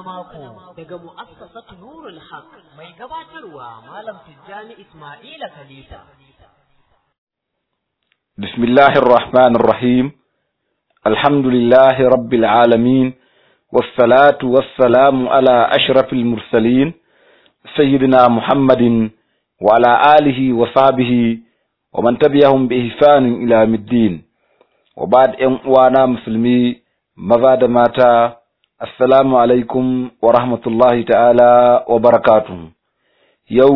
mako daga mu'assasatu Nurul Haq mai gabatarwa Malam Tijjani Ismaila Khalifa. Bismillahir Rahmanir Rahim. Alhamdulillahi Rabbil Alamin. والصلاة والسلام على أشرف المرسلين سيدنا محمد وعلى آله وصحبه ومن تبعهم بإحسان إلى يوم الدين وبعد أن وانا مسلمي ماذا ماتا السلام عليكم ورحمة الله تعالى وبركاته يو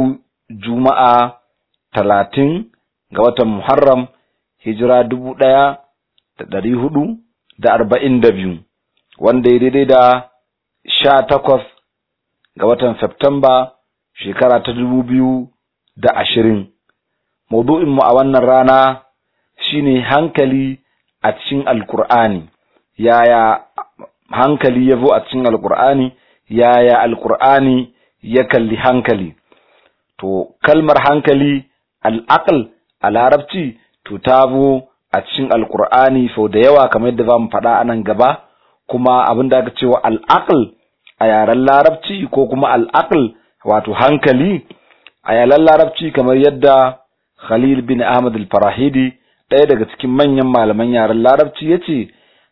جمعة talatin ga watan Muharram hijira dubu ɗaya da ɗari hudu da arba'in da biyu wanda ya daidai da sha takwas ga watan Septamba shekara ta dubu biyu da ashirin. Maudu'inmu a wannan rana shine hankali a cikin Alƙur'ani, yaya hankali ya zo a cikin Alƙur'ani, yaya Alƙur'ani ya kalli hankali. To, kalmar hankali al'aƙal a larabci, to ta zo a cikin Alƙur'ani sau da yawa kamar yadda za mu faɗa a nan gaba. kuma abin da aka cewa al'aql a yaren larabci ko kuma al'aql wato hankali a yaren larabci kamar yadda Khalil bin Ahmad al-Farahidi ɗaya daga cikin manyan malaman yaren larabci yace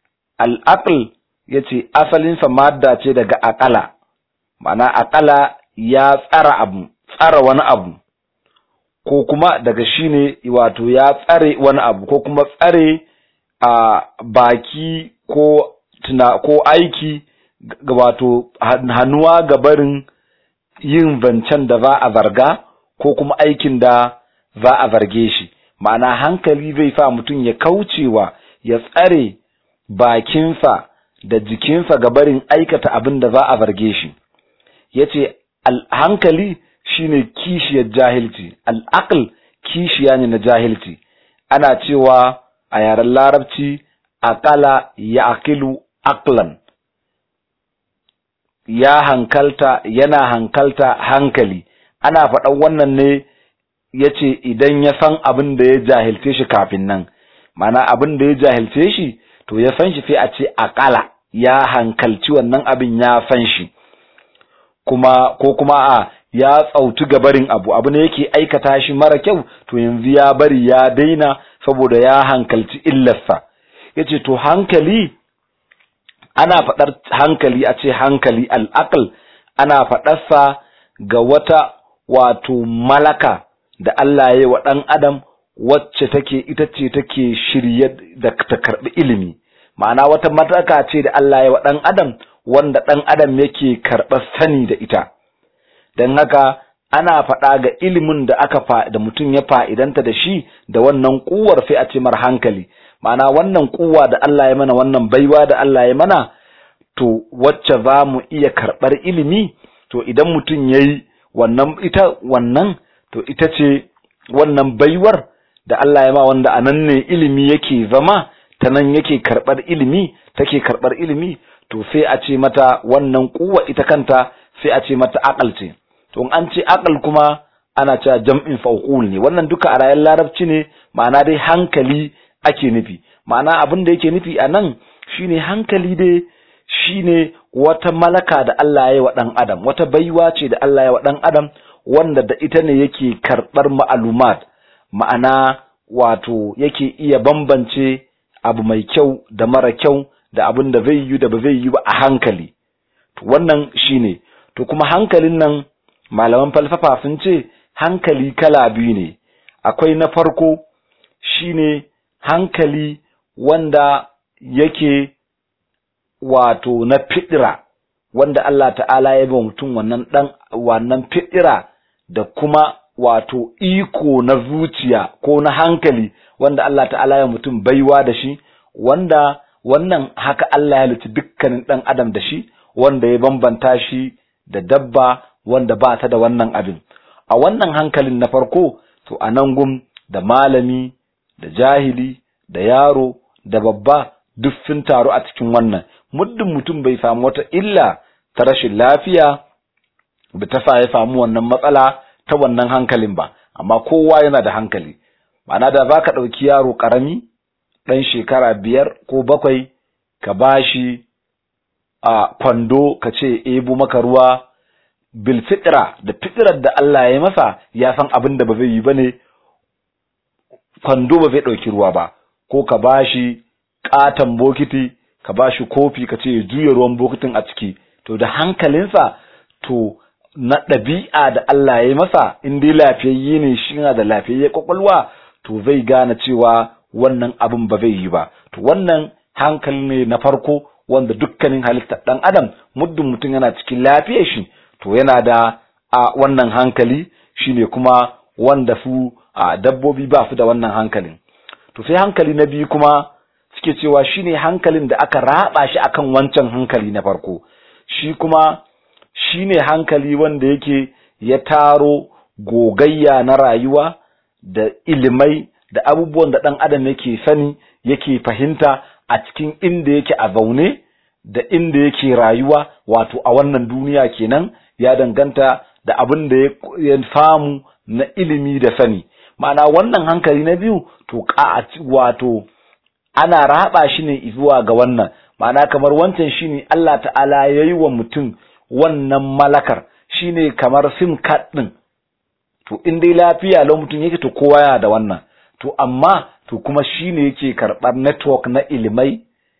al'aql yace asalin sa madda ce daga aqala ma'ana aqala ya tsara abu tsara wani abu ko kuma daga shine wato ya tsare wani abu ko kuma tsare a baki ko tuna ko aiki wato hannuwa ga barin yin zancen da za a zarga ko kuma aikin da za a zarge shi ma'ana hankali zai sa mutum ya kaucewa ya tsare bakinsa da jikinsa ga barin aikata abin da za a zarge shi ya ce hankali shine kishiyar jahilci al'aql kishiya ne na jahilci ana cewa a yaren larabci aqala ya aqilu aqlan ya hankalta yana hankalta hankali ana faɗan wannan ne ya ce idan ya san abin da ya jahilce shi kafin nan mana abin da ya jahilce shi to ya san shi sai a ce aƙala ya hankalci wannan abin ya san shi kuma ko kuma a ya tsautu gabarin abu abu ne yake aikata shi mara kyau to yanzu ya bari ya daina saboda ya hankalci illarsa ya ce to hankali ana faɗar hankali a ce hankali al'aql ana faɗarsa ga wata wato malaka da Allah ya yi wa ɗan adam wacce take ita ce take shirye da ta karɓi ilimi ma'ana wata mataka ce da Allah ya yi wa ɗan adam wanda ɗan adam yake karɓar sani da ita don haka ana faɗa ga ilimin da aka da mutum ya fa'idanta da shi da wannan kuwar sai a ce mar hankali ma'ana wannan kuwa da Allah ya mana wannan baiwa da Allah ya mana to wacce za mu iya karɓar ilimi to idan mutum ya yi wannan ita wannan to ita ce wannan baiwar da Allah ya ma wanda a nan ne ilimi yake zama ta nan yake karɓar ilimi take karɓar ilimi to sai a ce mata wannan kuwa ita kanta sai a ce mata akal ce to in an ce akal kuma ana cewa jam'in fauqul ne wannan duka a rayar larabci ne ma'ana dai hankali ake nufi ma'ana abin da yake nufi a nan shine hankali dai shine wata malaka da Allah ya yi wa ɗan adam wata baiwa ce da Allah ya yi wa ɗan adam wanda da ita ne yake karɓar ma'alumat ma'ana wato yake iya bambance abu mai kyau da mara kyau da abin da zai yi da ba zai yi ba a hankali to wannan shine to kuma hankalin nan malaman falsafa sun ce hankali kala biyu ne akwai na farko shine hankali wanda yake wato na fidira wanda Allah ta'ala ya ba mutum wannan dan wannan fidira da kuma wato iko na zuciya ko na hankali wanda Allah ta'ala ya mutum baiwa da shi wanda wannan haka Allah ya halitta dukkanin dan adam da shi wanda ya bambanta shi da dabba wanda ba ta da wannan abin a wannan hankalin na farko to a nan gum da malami da jahili da yaro da babba duk sun taru a cikin wannan muddin mutum bai samu wata illa ta rashin lafiya da ta sa ya samu wannan matsala ta wannan hankalin ba amma kowa yana da hankali ma'ana da za ka ɗauki yaro ƙarami ɗan shekara biyar ko bakwai ka bashi a kwando ka ce ebo maka ruwa bil fitra da fitrar da Allah ya yi masa ya san abin da ba zai yi bane kwando ba zai ɗauki ruwa ba ko ka bashi ƙaton bokiti ka bashi kofi ka ce ya juya ruwan bokitin a ciki to da hankalinsa to na ɗabi'a da Allah ya yi masa in dai lafiyayye ne shi yana da lafiyayye kwakwalwa to zai gane cewa wannan abin ba zai yi ba to wannan hankali ne na farko wanda dukkanin halittar ɗan adam muddin mutum yana cikin lafiyar shi to yana da a wannan hankali shine kuma wanda su a dabbobi ba su da wannan hankalin to sai hankali na biyu kuma suke cewa shine hankalin da aka raba shi akan wancan hankali na farko shi kuma shine hankali wanda yake ya taro gogayya na rayuwa da ilimai da abubuwan da ɗan adam yake sani yake fahimta a cikin inda yake a zaune da inda yake rayuwa wato a wannan duniya kenan ya danganta da abin da ya samu na ilimi da sani ma'ana wannan hankali na biyu to wato ana raba shi ne zuwa ga wannan ma'ana kamar wancan shine Allah ta'ala ya yi wa mutum wannan malakar shine kamar sim card din to in dai lafiya lau mutum yake to kowa yana da wannan to amma to kuma shine yake karɓar network na ilimai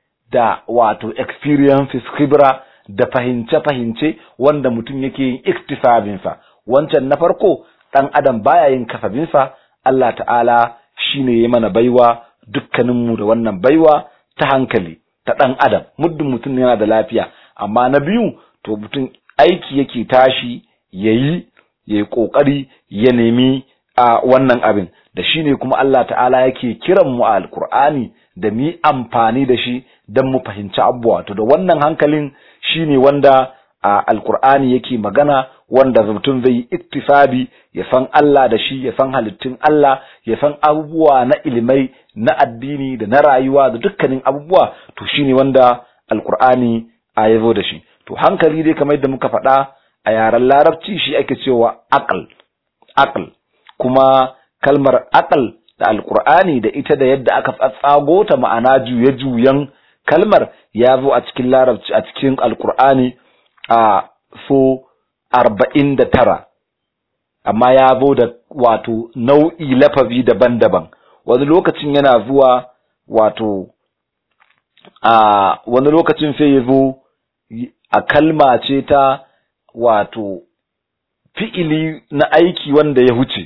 da wato experiences khibra da fahimce-fahimce wanda mutum yake yin iktisabinsa wancan na farko ɗan adam baya yin kasabinsa Allah ta'ala shine ya mana baiwa dukkaninmu da wannan baiwa ta hankali ta ɗan adam muddin mutum yana da lafiya amma na biyu to mutum aiki yake tashi ya yi ya yi ƙoƙari ya nemi a wannan abin da shi ne kuma Allah ta'ala yake kiran mu a alkur'ani da mu amfani da shi don mu fahimci abubuwa to da wannan hankalin shi ne wanda a alkur'ani yake magana wanda mutum zai yi iktisabi ya san Allah da shi ya san halittun Allah ya san abubuwa na ilimai na addini da na rayuwa da dukkanin abubuwa to shine wanda alkur'ani a yazo da shi to hankali dai kamar yadda muka faɗa a yaren larabci shi ake cewa aql aql kuma kalmar aql da alkur'ani da ita da yadda aka tsatsago ta ma'ana juye-juyen kalmar ya zo a cikin larabci a cikin alkur'ani a so arba'in da tara amma ya zo da wato nau'i lafazi daban-daban wani lokacin yana zuwa wato a wani lokacin sai ya zo a kalma ce ta wato fi'ili na aiki wanda ya huce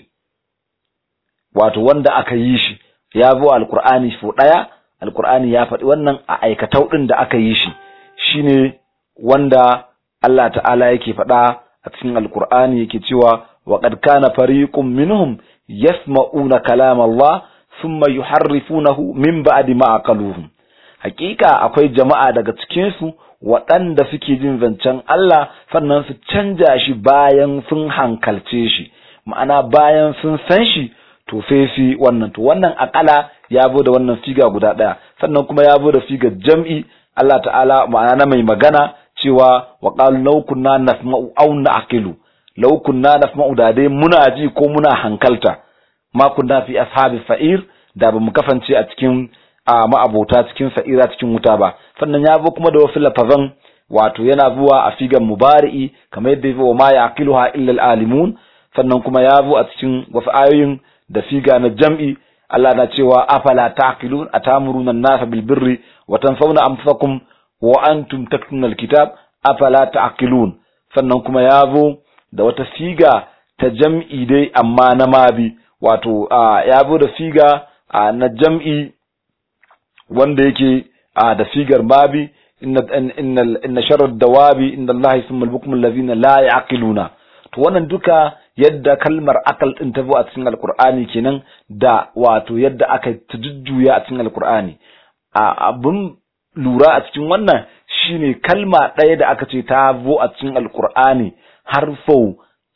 wato wanda aka yi shi ya zo alkur'ani so ɗaya alkur'ani ya faɗi wannan a aikatau ɗin da aka yi shi shine wanda Allah ta'ala yake faɗa a cikin alkur'ani yake cewa wa qad kana fariqun minhum yasma'una kalam Allah thumma yuharrifunahu min ba'di ma aqaluhu hakika akwai jama'a daga cikin su waɗanda suke jin zancen Allah sannan su canja shi bayan sun hankalce shi ma'ana bayan sun san shi to sai su wannan to wannan akala ya zo da wannan figa guda ɗaya sannan kuma ya zo da figar jam'i Allah ta'ala ma'ana na mai magana cewa wa qalu law kunna nasma'u aw na'qilu law kunna nasma'u da dai muna ji ko muna hankalta ma kunna fi ashabi fa'ir da ba mu kafance a cikin a ma'abota cikin sa'ira cikin wuta ba sannan ya zo kuma da wasu lafazan wato yana zuwa a figan mubari'i kamar yadda ya ma yaqiluha illa al-alimun sannan kuma ya zo a cikin wasu ayoyin da figa na jam'i Allah na cewa afala taqilun atamuruna an-nasa bil birri wa tansawna anfusakum wa antum tatluna al-kitab afala taqilun sannan kuma ya zo da wata figa ta jam'i dai amma na mabi wato ya zo da figa na jam'i wanda yake da figar mabi inna inna inna sharar dawabi inda Allah yasmul al-bukm allazina la yaqiluna to wannan duka yadda kalmar akal din ta zo a cikin alkur'ani kenan da wato yadda aka jujjuya a cikin alkur'ani a abun lura a cikin wannan shine kalma ɗaya da aka ce ta zo a cikin alkur'ani har sau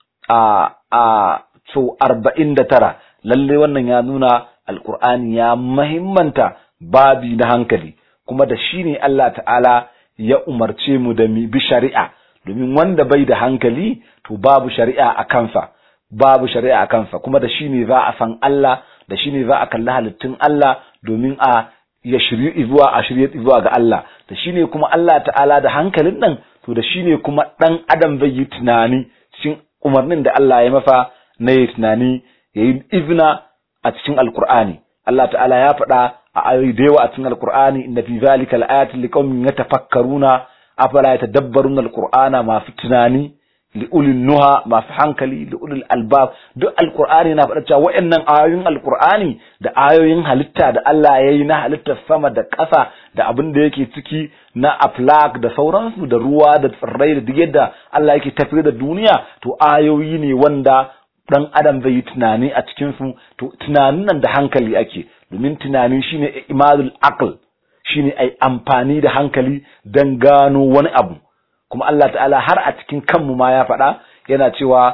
a a sau arba'in da tara lalle wannan ya nuna alkur'ani ya mahimmanta babi na hankali kuma da shi ne Allah ta'ala ya umarce mu da mi bi shari'a domin wanda bai da hankali to babu shari'a a kansa babu shari'a a kansa kuma da shi ne za a san Allah da shi ne za a kalli halittun Allah domin a ya shiryu zuwa a shirye zuwa ga Allah da shine kuma Allah ta'ala da hankalin nan to da shine kuma dan adam zai yi tunani cikin umarnin da Allah ya masa na yi tunani ya yi izina a cikin alkur'ani Allah ta'ala ya faɗa a ayoyi da yawa a cikin alkur'ani inna fi zalika laayatin liqaumin yatafakkaruna afala yatadabbaruna alqur'ana masu tunani li'ulil nuha masu hankali li'ulil albab duk alqur'ani na faɗa cewa waɗannan ayoyin alqur'ani da ayoyin halitta da Allah ya yi na halittar sama da ƙasa da abin da yake ciki na aflak da sauransu da ruwa da tsirrai da duk yadda Allah yake tafiyar da duniya to ayoyi ne wanda dan adam zai yi tunani a cikin su to tunanin nan da hankali ake domin tunani shine imadul aql shine ai amfani da hankali dan gano wani abu kuma Allah ta'ala har a cikin kanmu ma ya faɗa yana cewa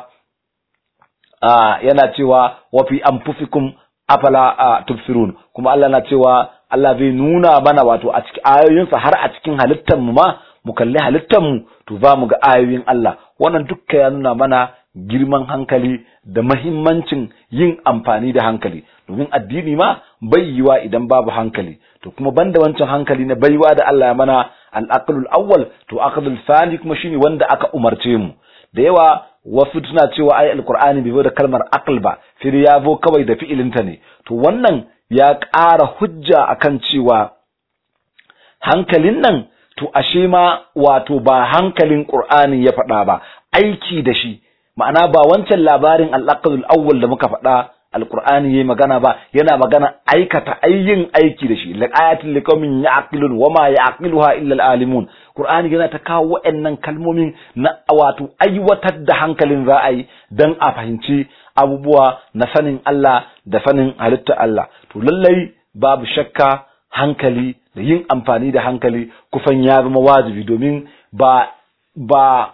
yana cewa wa fi anfusikum afala tubsirun kuma Allah na cewa Allah zai nuna mana wato a cikin ayoyinsa har a cikin halittar mu ma mu kalli halittar mu to za mu ga ayoyin Allah wannan dukka ya nuna mana girman hankali da mahimmancin yin amfani da hankali domin addini ma bai yiwa idan babu hankali to kuma banda wancan hankali na baiwa da Allah ya mana al-aqlul awwal to aqlul thani kuma shine wanda aka umarce mu da yawa wasu tuna cewa ai alqur'ani bai zo da kalmar aql ba sai ya zo kawai da fi'ilinta ne to wannan ya ƙara hujja akan cewa hankalin nan to ashe ma wato ba hankalin qur'ani ya faɗa ba aiki da shi ma'ana ba wancan labarin al-aqlul awwal da muka faɗa alqur'ani yayi magana ba yana magana aikata ayyin aiki da shi laqayatul liqaumin ya'qilun wama ya'qiluha illa al-alimun qur'ani yana ta kawo waɗannan kalmomin na wato aiwatar da hankalin za a yi dan a fahimci abubuwa na sanin Allah da sanin halitta Allah to lallai babu shakka hankali da yin amfani da hankali kufan ya zama wajibi domin ba ba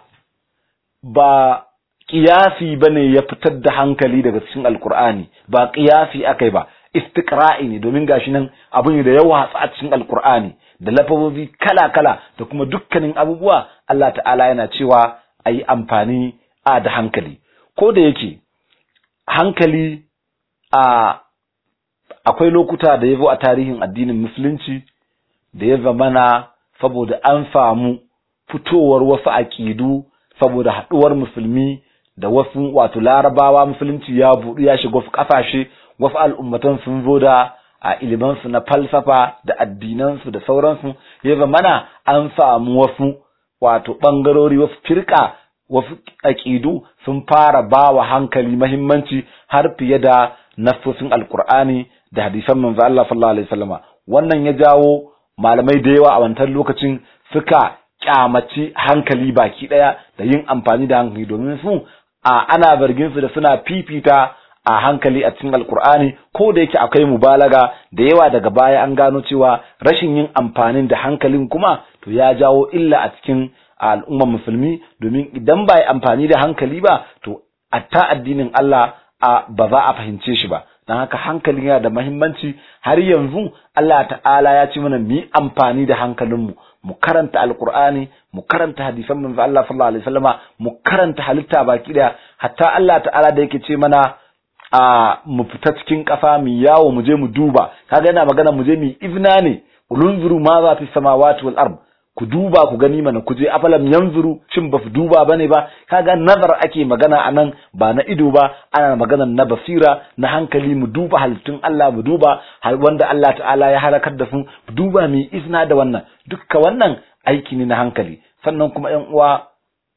ba kiyasi bane ya fitar da hankali daga cikin alkur'ani ba kiyasi akai ba istiqra'i ne domin gashi nan abu ne da yawa a cikin alkur'ani da lafazozi kala-kala da kuma dukkanin abubuwa Allah ta'ala yana cewa a yi amfani a da hankali ko da yake hankali a akwai lokuta da ya zo a tarihin addinin musulunci da ya zamana saboda an samu fitowar wasu aƙidu saboda haɗuwar musulmi da wasu wato larabawa musulunci ya buɗu ya shiga wasu ƙasashe wasu al'ummatan sun zo da a ilimansu na falsafa da addinansu da sauransu ya zamana an samu wasu wato ɓangarori wasu firka wasu aƙidu sun fara ba wa hankali mahimmanci har fiye da nassosin alkur'ani da hadisan manzo Allah sallallahu alaihi wasallama wannan ya jawo malamai da yawa a wancan lokacin suka kyamaci hankali baki daya da yin amfani da hankali domin su a ana zargin su da suna fifita a hankali a cikin alkur'ani ko da yake akwai mubalaga da yawa daga baya an gano cewa rashin yin amfanin da hankalin kuma to ya jawo illa a cikin al'ummar musulmi domin idan ba yi amfani da hankali ba to atta addinin Allah a ba za a fahimce shi ba don haka hankali yana da mahimmanci har yanzu Allah ta'ala ya ce mana mu yi amfani da hankalinmu mu karanta alkur'ani mu karanta hadisan manzo Allah sallallahu alaihi wasallama mu karanta halitta baki daya hatta Allah ta'ala da yake ce mana a mu fita cikin kafa mu yawo mu je mu duba kaga yana magana mu je mu izna ne ulunzuru ma za fi samawati wal ard ku duba ku gani mana ku je afalam yanzuru shin ba duba bane ba kaga nazar ake magana anan ba na ido ba ana magana na basira na hankali mu duba halittun Allah mu duba wanda Allah ta'ala ya halakar da su mu duba mu izna da wannan dukka wannan aiki ne na hankali sannan kuma ƴan uwa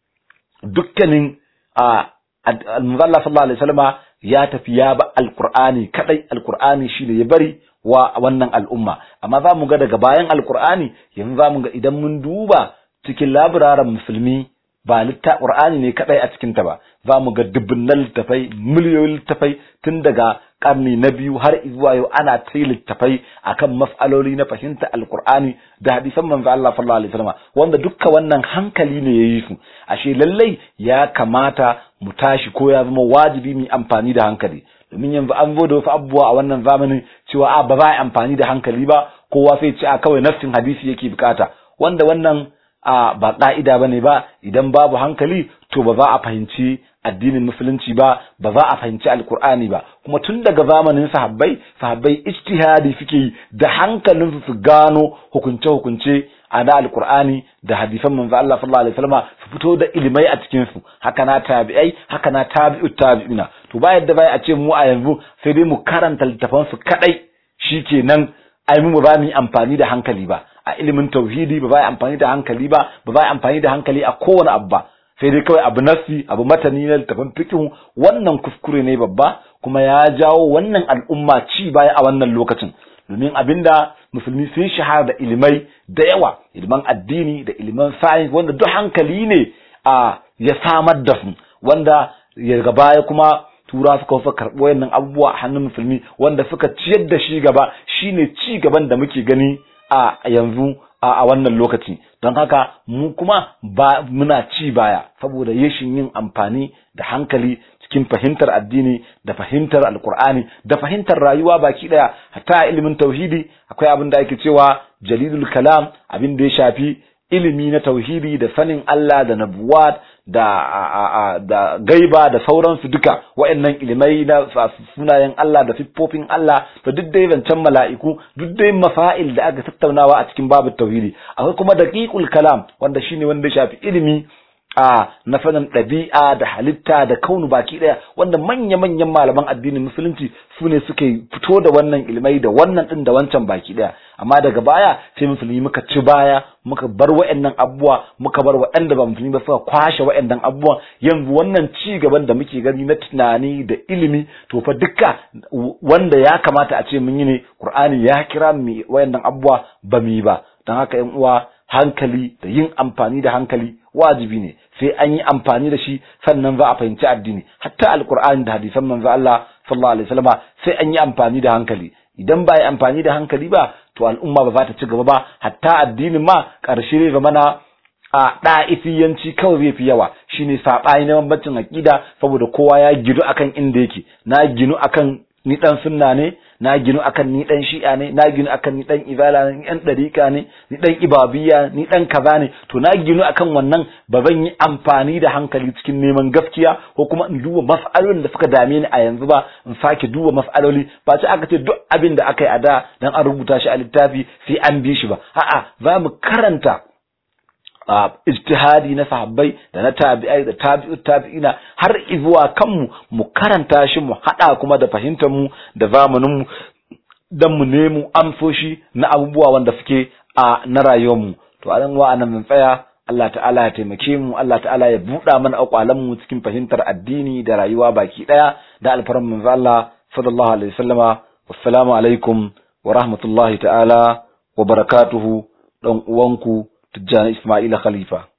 dukkanin a al-muzalla sallallahu alaihi wasallama ya tafi ya ba alqur'ani kadai alqur'ani shine ya bari wa wannan al'umma amma za mu ga daga bayan alkur'ani yanzu za mu ga idan mun duba cikin labiraran musulmi ba litta qur'ani ne kadai a cikin ta ba za mu ga dubunnan littafai miliyoyin littafai tun daga karni na biyu har zuwa yau ana ta littafai akan mas'aloli na fahimta alkur'ani da hadisan manzo Allah sallallahu alaihi wasallam wanda dukkan wannan hankali ne yayi su ashe lallai ya kamata mu tashi ko ya zama wajibi mu amfani da hankali domin yanzu an zo da wasu abubuwa a wannan zamanin cewa a ba za a amfani da hankali ba kowa sai ce a kawai nafsin hadisi yake bukata wanda wannan a ba ka'ida bane ba idan babu hankali to ba za a fahimci addinin musulunci ba ba za a fahimci alkur'ani ba kuma tun daga zamanin sahabbai sahabbai ijtihadi suke yi da hankalin su gano hukunce hukunce a na alkur'ani da hadisan manzo Allah sallallahu alaihi wasallam su fito da ilimai a cikin su haka na tabi'ai haka na tabi'ut tabi'ina to ba yadda bai a ce mu a yanzu sai dai mu karanta littafan su kadai shikenan ai mu ba mu amfani da hankali ba a ilimin tauhidi ba ba amfani da hankali ba ba ba amfani da hankali a kowane abu ba sai dai kawai abu nasi abu matani na littafin fiqh wannan kuskure ne babba kuma ya jawo wannan al'umma ci baya a wannan lokacin domin abinda musulmi sun shahara da ilimai da yawa iliman addini da iliman science wanda duk hankali ne a ya samar da su wanda ya baya kuma tura suka fa karɓo wayannan abubuwa a hannun musulmi wanda suka ciyar da shi gaba shine ci gaban da muke gani a yanzu a wannan lokaci don haka mu kuma ba muna ci baya saboda yashin yin amfani da hankali cikin fahimtar addini da fahimtar alkur'ani da fahimtar rayuwa baki daya hatta a ilimin tauhidi akwai abin da ake cewa jalilul kalam abin da ya shafi ilimi na tauhidi da sanin Allah da nabuwat da da gaiba da sauransu duka waɗannan ilimai na sunayen Allah da siffofin Allah da duk dai zancen mala'iku duk dai mafail da aka tattaunawa a cikin babu tauhidi akwai kuma daqiqul kalam wanda shine wanda ya shafi ilimi a na sanin ɗabi'a da halitta da kaunu baki ɗaya wanda manya-manyan malaman addinin musulunci su ne suke fito da wannan ilmai da wannan ɗin da wancan baki ɗaya amma daga baya sai musulmi muka ci baya muka bar wa'annan abubuwa muka bar waɗanda ba musulmi ba suka kwashe wa'annan abubuwan yanzu wannan ci gaban da muke gani na tunani da ilimi to fa dukka wanda ya kamata a ce mun yi ne qur'ani ya kira mu wa'annan abubuwa ba mu yi ba don haka yan uwa hankali da yin amfani da hankali wajibi ne sai an yi amfani da shi sannan za a fahimci addini hatta alqur'ani da hadisan manzo Allah sallallahu alaihi wasallam sai an yi amfani da hankali idan ba yi amfani da hankali ba to al'umma ba za ta ci gaba ba hatta addinin ma karshe ne zama na a ɗa'ifiyanci kawai zai fi yawa shine saɓani na bambancin aƙida saboda kowa ya gidu akan inda yake na ginu akan ni dan sunna ne na ginu akan ni dan shi'a ne na ginu akan ni dan ibala ne ni dan dariqa ne ni dan ibabiyya ni dan kaza ne to na ginu akan wannan ba zan yi amfani da hankali cikin neman gaskiya ko kuma in duba mas'alolin da suka dame ni a yanzu ba in sake duba mas'aloli ba ce aka ce duk abin da aka yi a da dan an rubuta shi a littafi sai an bi shi ba a'a za mu karanta Uh, ijtihadi na sahabbai da na tabi'ai da tabi'ut tabi'ina har izuwa kanmu mu karanta shi mu hada kuma da fahimtar mu da zamanin mu dan mu nemo amsoshi na abubuwa wanda suke a na rayuwar mu to a wa anan mun tsaya Allah ta'ala ya taimake mu Allah ta'ala ya buɗa mana akwalan mu cikin fahimtar addini da rayuwa baki daya da alfaran manzo Allah sallallahu alaihi wasallama wassalamu alaikum wa rahmatullahi ta'ala wa barakatuhu dan uwanku Tijjani Ismaila Khalifa